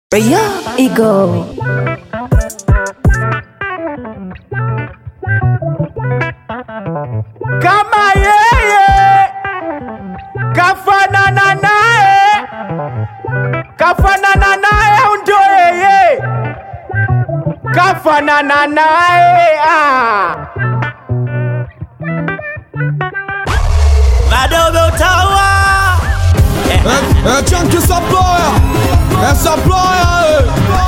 Rayo Ego. kama yeye kafanana naye kafanana naye au ndo yeye kafanana naye ah. Madogo Utawa É, é Chunky Supplier, é Supplier,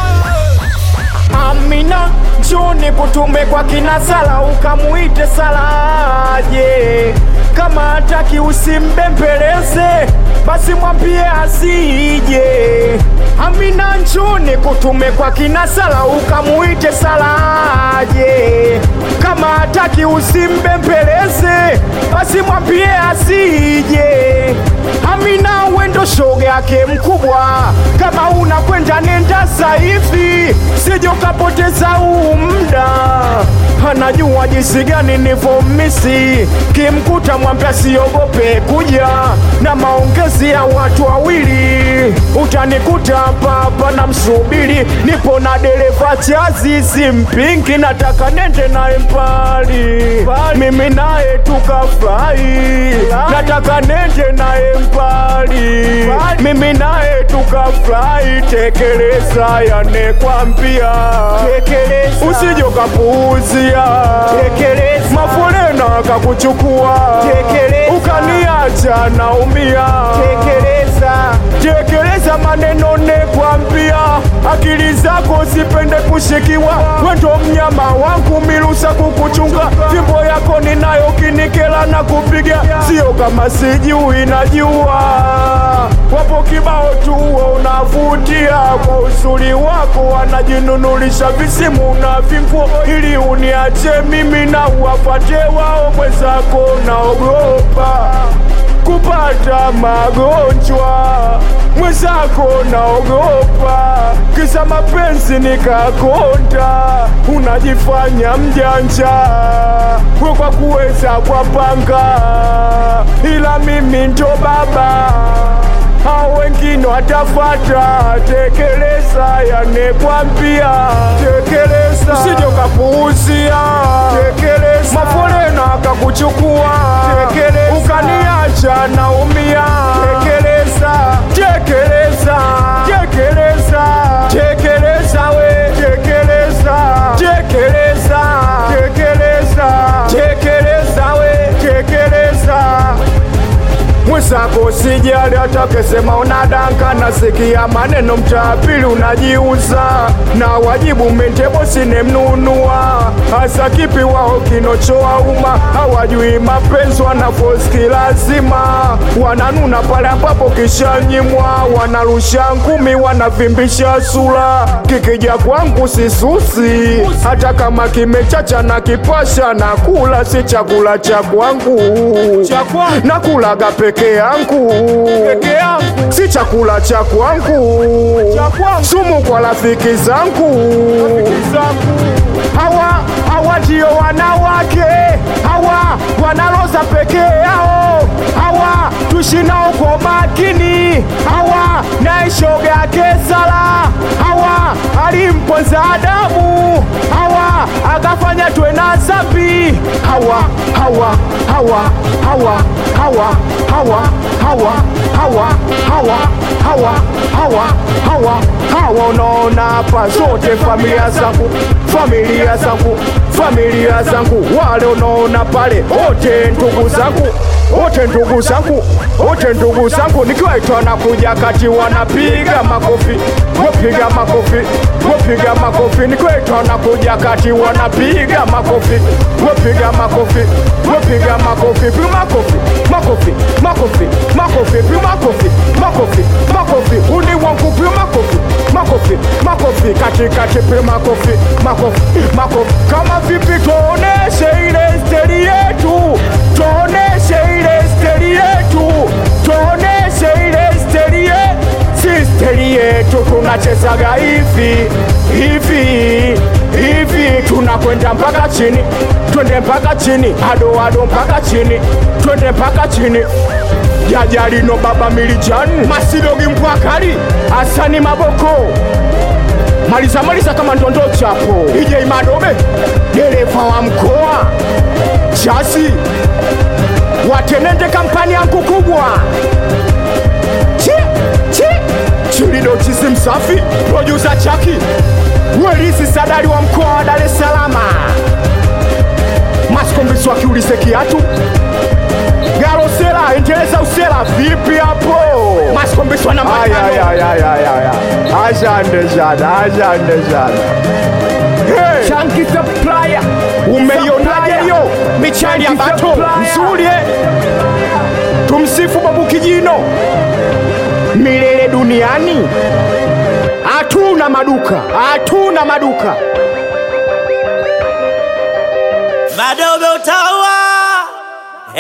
Amina njoni kutume kwa kina Sala ukamuite Salaje, kama hataki usimbembeleze, basi mwambie asije. Amina njoni kutume kwa kina Sala ukamuite Salaje, kama hataki usimbembeleze, basi mwambie asije. Amina wendo shoga yake mkubwa, kama unakwenda nenda saivi, sije ukapoteza huu muda. Anajua jinsi gani nivomisi, kimkuta mwambia siogope kuja na maongezi ya watu wawili, utanikuta hapa hapa na msubiri, nipo na dereva chazi, simpingi, nataka nende naye mbali, mimi naye tukafurahi, nataka nende naye mbali, mimi naye tukafurahi, tekeleza yanekwambia, usije ukapuuzia, mafulena akakuchukua, ukaniacha naumia, tekeleza maneno nekwambia, akili zako zipende kushikiwa, wendo mnyama wangu mirusa kukuchunga, fimbo yako ninayo kinikela na kupiga, sio kama sijui najua, wapo kibao tu unavutia kwa uzuri wako, wanajinunulisha visimu na vinguo ili uniache mimi na uwafate wao, mwenzako naogopa kupata magonjwa mwenzako naogopa kisa mapenzi nikakonda unajifanya mjanja we kwa kuweza kwa panga ila mimi ndo baba hao wengine watafata tekeleza yanekwambia tekeleza usije ukapuuzia tekeleza mafolena akakuchukua tekeleza ukaniacha naumia tekeleza tekeleza tekeleza tekeleza we tekeleza tekeleza tekeleza tekeleza we tekeleza mwenzako sijali atakesema unadanka, nasikia maneno mtaapili unajiuza na wajibu mentebo sinemnunua hasa kipi wao kinochoa umma hawajui mapenzi wanafoski lazima wananuna pale ambapo kishanyimwa wanarusha ngumi wanavimbisha sura kikija kwangu sisusi hata kama kimechacha na kipasha na kula si chakula cha kwangu nakulaga peke yangu si chakula cha kwangu sumu kwa rafiki zangu hawa hawa ndio wanawake hawa wanaloza peke yao hawa tushinao kwa makini hawa naishoga yake sala hawa alimponza Adamu hawa akafanya tuwe na zambi hawa hawa hawa hawa hawa hawa hawa hawa hawa hawa hawa hawa hawa unaona hapa zote familia zangu familia zangu familia zangu wale unaona pale wote ndugu zangu wote ndugu zangu wote ndugu zangu nikiwaitwa na kuja kati wanapiga makofi wapiga makofi wapiga makofi nikiwaitwa na kuja kati wanapiga makofi wapiga makofi wapiga makofi piga makofi makofi makofi makofi piga makofi makofi makofi uni wangu piga makofi makofi makofi katikati piga makofi makofi makofi kama vipi tuoneshe ile steri yetu tuoneshe ile steri yetu tuoneshe ile steri yetu sisteri yetu tunachezaga hivi hivi hivi, tunakwenda mpaka chini, twende mpaka chini, ado ado mpaka chini, twende mpaka chini jajalino baba milijani masidogi mpwakali asani maboko maliza maliza kama ndondo chapo ije Madobe, dereva wa mkoa chasi watenende kampani yangu kubwa chi chi chilido chisi msafi producer chaki welisi sadari wa mkoa wa Dar es Salaam masikombiswa kiulise kiatu garosela endeleza usela vipi hapo masikombiswa na matano ashande sana ashande sana hey. Chunky supplier umeionaje hiyo michali ya bato nzuri eh? tumsifu babu kijino milele duniani hatuna maduka hatuna maduka Madobe uta